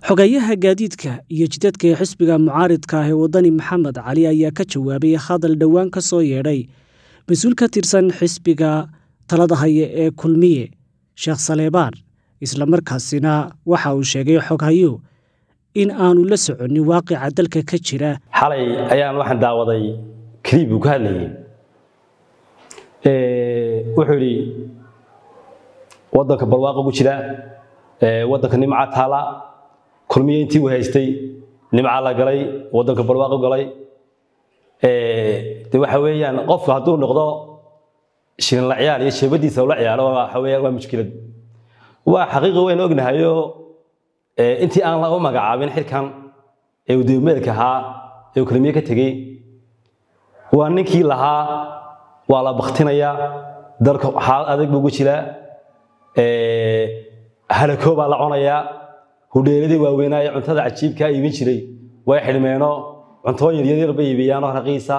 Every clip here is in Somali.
xogayaha gaadiidka iyo jidadka ee xisbiga mucaaridka ah ee wadani maxamed cali ayaa ka jawaabay hadal dhowaan ka soo yeedhay mas-uul ka tirsan xisbiga talada haya ee kulmiye sheekh saleebaan islamarkaasina waxa uu sheegay xoghayo in aanu la soconin waaqica dalka ka jira xalay ayaan waxaan daawaday kaliib uu ka hadlayay wuxuu yidhi waddanka barwaaqo ku jira waddanka nimca taala kulmiye intii uu haystay nimca la galay waddanka barwaaqo galay de waxa weeyaan qofka hadduu noqdo shirin la ciyaar iyo sheebadiisa ula ciyaaro waxa weeyaan waa mushkilad waa xaqiiqi weyn ognahayo intii aan la u magacaabin xilkan ee uu dibmeedka ahaa ee uu kulmiye ka tegey waa ninkii lahaa waa la baktinayaa dalka xaalad adag buu ugu jiraa halakoo baa la conayaa hudheeladii waaweynaaye cuntada cajiibkaa iibin jiray way xidhmeeno cuntooyin yaryar bay iibiyaanoo raqiisa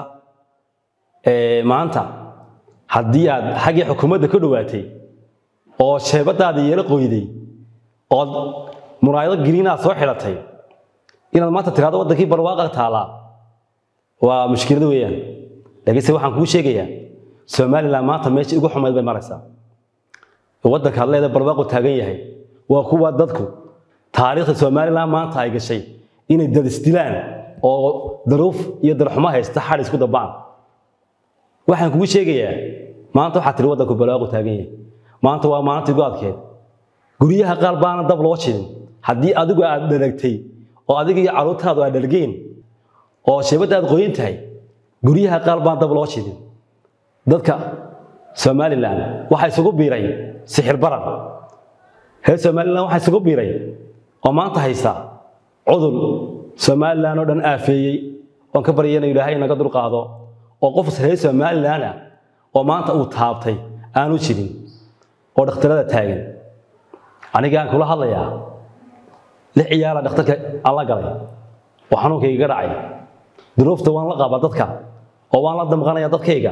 maanta haddii aad xaggii xukuumadda ka dhowaatay oo sheebadaada yeelo qoyday ood muraayado giriinaad soo xidhatay inaad maanta tiraado waddankii barwaaqa taalaa waa mushkilad weeyaan laakiinse waxaan kuu sheegayaa somalilan maanta meesha ugu xumayd bay maraysaa waddanka had leeda barwaaqu taagan yahay waa kuwa dadku taariikhda somalilan maanta ay gashay inay dad isdilaan oo daruuf iyo darxumo haysta xadh isku dabaan waxaan kugu sheegayaa maanta waxaa tiri waddanku barwaaqu taagan yahay maanta waa maalintii go-adkeed guryaha qaar baana dab loo jidin haddii adigu aad dhalagtay oo adiga iyo carruurtaadu aad dhalgeen oo sheebadda aad qoyin tahay guryaha qaar baan dab loo jidin dadka somalilan waxaa isugu biiray sixir barar reer somalilan waxaa isugu biiray oo maanta haysa cudur somalilan oo dhan aafeeyey oon ka baryana ilaahay naga dulqaado oo qof reer somalilan ah oo maanta uu taabtay aanu jirin oo dhakhtarada taagan anigaan kula hadlayaa lix ciyaala dhakhtarka aan la galay oo xanuunkayga ga dhacay duruufta waan la qabaa dadka oo waan la damqanaya dadkayga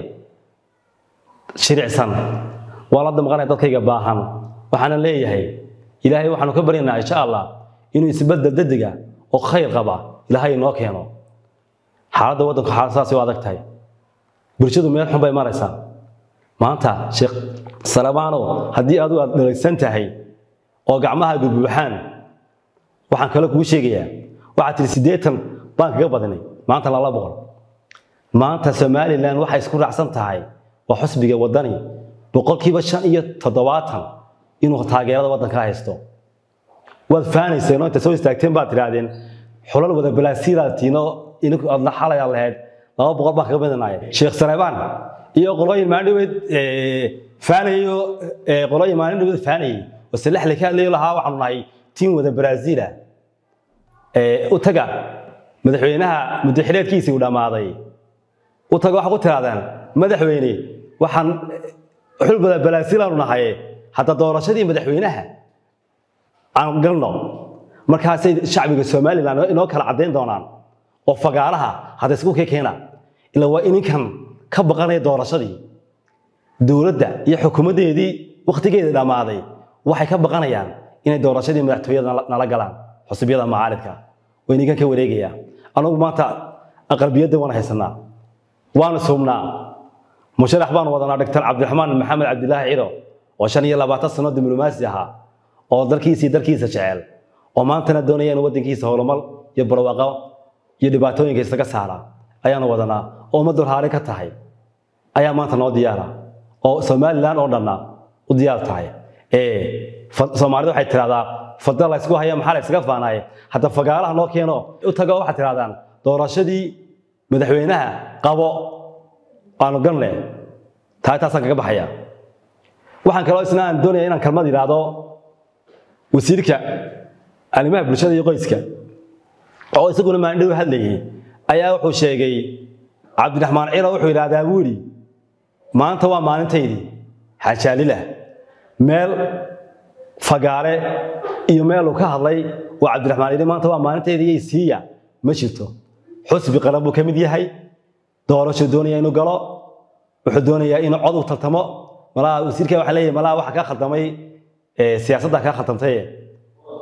shiricsan waan la damqanaya dadkayga baahan waxaana leeyahay ilaahay waxaanu ka baryanaa insha allah inuu isbedel dadiga oo khayr qaba ilaahay inoo keeno xaaladda waddanku xaalad saasay u adag tahay bulshadu meel xun bay maraysaa maanta sheekh salabaanow haddii adigu aad dhalagsan tahay oo gacmaha bubuuxaan waxaan kale kuu sheegayaa waxaad tihi siddeetan baan kaga badinay maanta lala boqol maanta somalilan waxay isku raacsan tahay waa xusbiga waddani boqolkiiba shan iyo toddobaatan inuu taageerada waddanka haysto waad faanayseen oo inta soo istaagteen baad tidhaahdeen xulal wada balaasiiraatiino ininku adna xalayaa lahayd laba boqol baan kaga badinaya sheekh saleebaan iyo qolooyin maalindhaweed faanayo qolooyin maalindhaweed faanayay oo salaxle ka hadlayo lahaa waxaanu nahay tiim wada baraaziila u taga madaxweynaha muddaxileedkiisii uu dhammaaday u taga waxaa ku tirahdaan madaxweyne waxaan xul wada balaasiilaanu nahay hadda doorashadii madaxweynaha aan galno markaasay shacbiga somalilan inoo kala caddayn doonaan oo fagaaraha hadda isku kee keena ila waa ininkan ka baqanaya doorashadii dowladda iyo xukuumaddeedii wakhtigeeda dhammaaday waxay ka baqanayaan inay doorashadii madaxtooyada nala galaan xusbiyada macaaridka oo ininkan ka wareegaya anugu maanta aqlabiyadda waan haysanaa waanu suubnaa musharax baanu wadanaa doctor cabdiraxmaan maxamed cabdilaahi ciro oo shan iyo labaatan sano diblomaasi ahaa oo dalkiisii dalkiisa jecel oo maantana doonaya inuu waddankiisa horumar iyo barwaaqo iyo dhibaatooyinka isaga saara ayaanu wadanaa oo ummaddu raali ka tahay ayaa maanta noo diyaara oo somalilan oo dhanna u diyaar tahay soomaalida waxay tidhahdaa fadda la ysku haya maxaa la ysaga faanaye hadda fagaalaha noo keeno u tago waxaad tidhahdaan doorashadii madaxweynaha qabo aanu ganle taa taasaan kaga baxaya waxaan kaloo isna aan doonaya inaan kalmad yidhaahdo wasiirka arrimaha bulshada iyo qoyska oo isaguna maalindhow hadlayay ayaa wuxuu sheegay cabdiraxmaan ciro wuxuu yidhahdaa buu yidhi maanta waa maalintaydii xajaalila meel fagaare iyo meel uu ka hadlay oo cabdiraxmaan yidhi maanta waa maalintaydii yay siiya ma jirto xusbi qaran buu ka mid yahay doorashuu doonaya inuu galo wuxuu doonayaa inuu cod u tartamo malaha wasiirka waxaa leeyahay malaha waxa kaa khaldamay siyaasadda kaa khaldamtay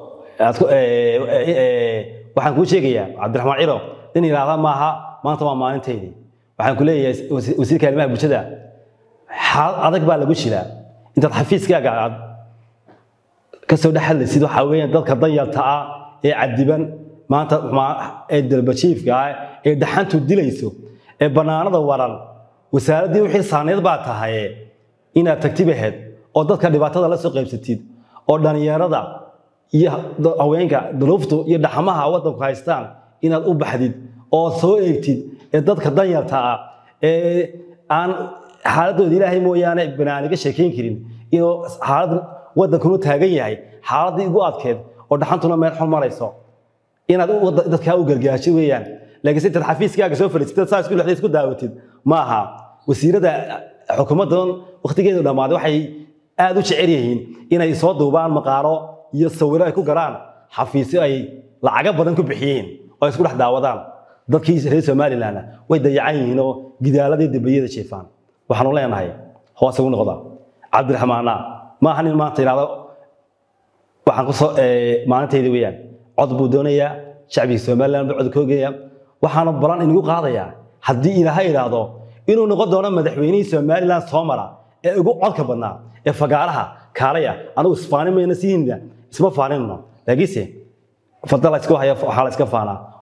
aad ku- ee, ee, ee, waxaan kuu sheegayaa cabdiraxmaan ciro nin yidhaahda maaha maanta waa maalintaydii waxaan ku leeyahay wasi- wasiirka arrimaha bulshada xaalad adag baa lagu jiraa intaad xafiiskaaga aad kasoo dhex hadlaysid waxaa weeyaan dadka danyarta ah ee cadiban maanta ma- ee dalbajiifka ah ee dhaxantu dilayso ee bannaanada waran wasaaraddii wixii saaneed baa tahay inaad tagtib aheyd oo dadka dhibaatada la soo qaybsatid oo dhallinyarada iyo da- haweenka duruuftu iyo dhaxamaha waddanku haystaan inaad u baxdid oo soo eegtid ee dadka danyarta ah ee aan xaaladooda ilaahay mooyaane banaaniga sheekayn karin inuu xaalad waddankunu taagan yahay xaaladii ugu adkeed oo dhaxantuna meel xun marayso inaad u- wadda- dadkaa u gargaasho weeyaan laakiin si intaad xafiiskaaga soo fadhiisatid saa isku dhexda isku daawatid ma aha wasiirada xukuumaddan waqtigeedu dhammaaday waxay aad u jecel yihiin inay soo duubaan maqaaro iyo sawiro ay ku garaan xafiisyo ay lacago badan ku bixiyeen oo ay isku dhex daawadaan dadkii reer somalilandna way dayacan yihiin oo gidaaladii dambiyada jeefaan waxaanu leenahay hoos ugu noqda cabdiraxmaana ma aha nin maanta yidhahdo waxaan ku soo ee, maalintayda weeyaan cod buu doonayaa shacbiga somaliland buu cod ka ogaya waxaanu balan inagu qaadayaa haddii ilaahay idhaahdo inuu noqon doono madaxweynihii somaliland soo mara ee ugu codka badnaa ee fagaaraha kaalaya anigu isfaanin mayna siinna isma faaninno laakiinse fadda la iska haya waxaa la iska faanaa